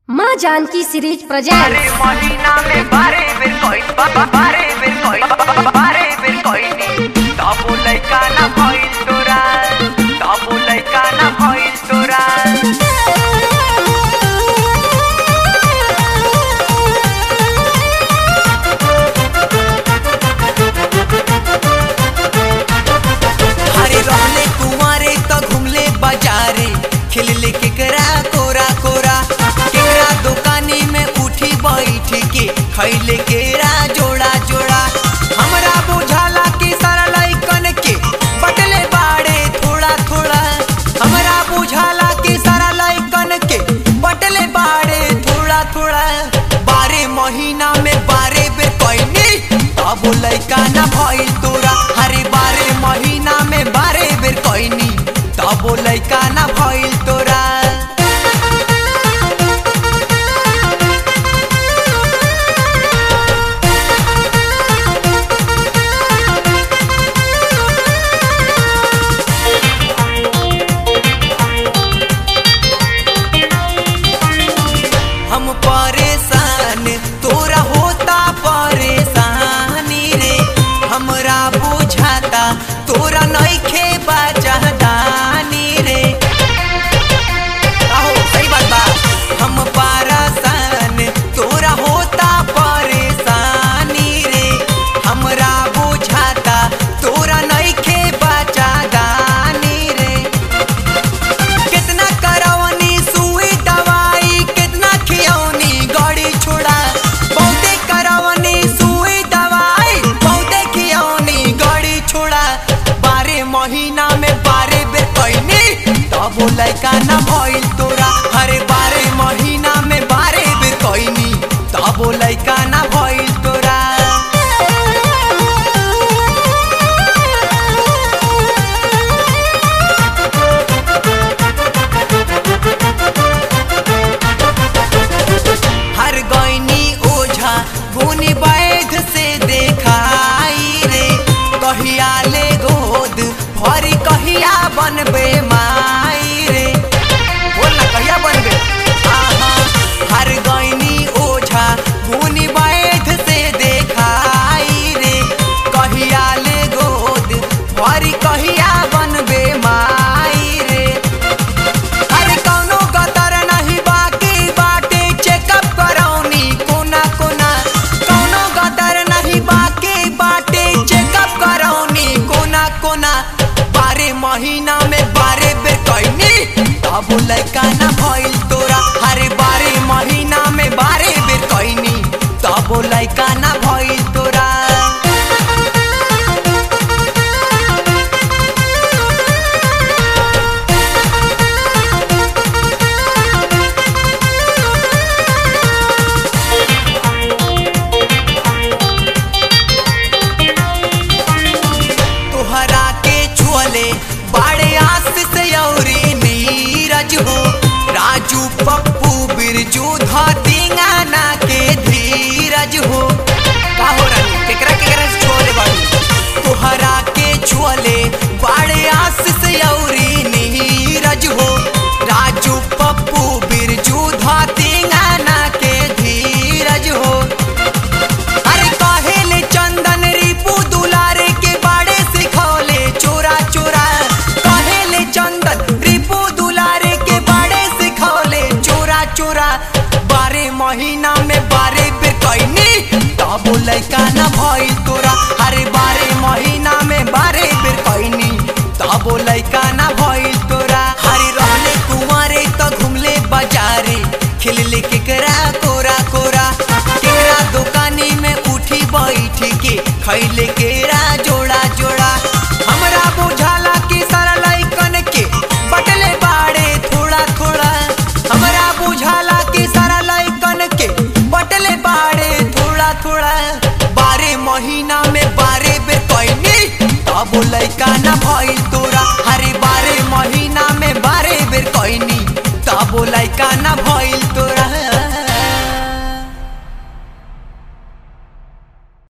माँ Janaki series present बारे महीना में बारे बेर कोई बारे बेर कोई बारे बेर कोई नी तबो लइका ना भइल तोरा तबो लइका ना भइल तोरा हरे रहले कुंवारे त घुमले बाजारे खेलले केकरा कोरा कोरा केकरा दुकानी में उठी बैठ के खैले केरा जोड़ा जोड़ा हमरा बुझाला कि सारा लइकन के बटले बाड़े थोड़ा थोड़ा हमरा बुझाला कि सारा लइकन के बटले बाड़े थोड़ा थोड़ा बारे महीना में बारे बेर कैनी तब लइका ना भइल तोरा हरे बारे महीना में बारे बेर कैनी तब लइका ना भइल तोरा हम परेशान तोरा होता परेशानी रे हमरा बुझाता तोरा नइखे बाजहदानी रे आहो सही बात बा हम परेशान तोरा होता परेशानी रे हमरा बुझाता तोरा नइखे बाजहदानी रे कितना करवनी सुई दवाई कितना खियौनी गड़ी छोड़ा बहुते करवनी सुई दवाई बहुते खियौनी गड़ी छोड़ा बारे महीना में बारे बेर कैनी तब लइका ना भइल तोरा हरे बारे महीना में बारे बेर कैनी तब लइका ना भइल तोरा हर गैनी ओझा गुनी वैध से देखाई रे कहिया ले गोद भरी कहिया बनबे माई रे बोल ना कहिया बनबे आहा हर गैनी ओझा गुनी वैध से देखाई रे कहिया ले गोद भरी कहिया बनबे माई रे अरे कौनो गतर नहीं बाकी बाटे चेकअप करौनी कोना कोना कौनो गतर नहीं बाकी बाटे चेकअप करौनी कोना कोना बारे महीना में बारे बेर कैनी तब लइका ना भइल तोरा हरे बारे महीना में बारे बेर कैनी तब लइका ना भइल तोरा तोहरा के छुअले बाड़े आस से औरी नीरज हो राजू पप्पू बिरजू धतिंगाना के धीरज हो का हो रानी केकरा केकरा से छुअले बाड़ू तोहरा के छुअले बाड़े आस से औरी नीरज हो राजू पप्पू बिरजू धतिंगाना के धीरज हो अरे कहेले चंदन रिपू दुलारे के बाड़े सिखौले चोरा चोरा कहेले चंदन रिपू दुलारे के बाड़े सिखौले चोरा चोरा बारे महीना में बारे बेर कैनी तब लइका ना भइल तोरा अरे बारे महीना में बारे बेर कैनी तब लइका ना भइल तोरा हरे रहले कुंवारे त घुमले बाजारे खेलले केकरा कोरा कोरा केकरा दुकानी में उठी बैठ के खैले केरा जोड़ा जोड़ा हमरा बुझाला कि सारा लइकन के बटले बाड़े थोड़ा थोड़ा हमरा बुझाला कि सारा लइकन के बटले बाड़े थोड़ा थोड़ा बारे महीना में बारे बेर कैनी तब लइका ना भइल तोरा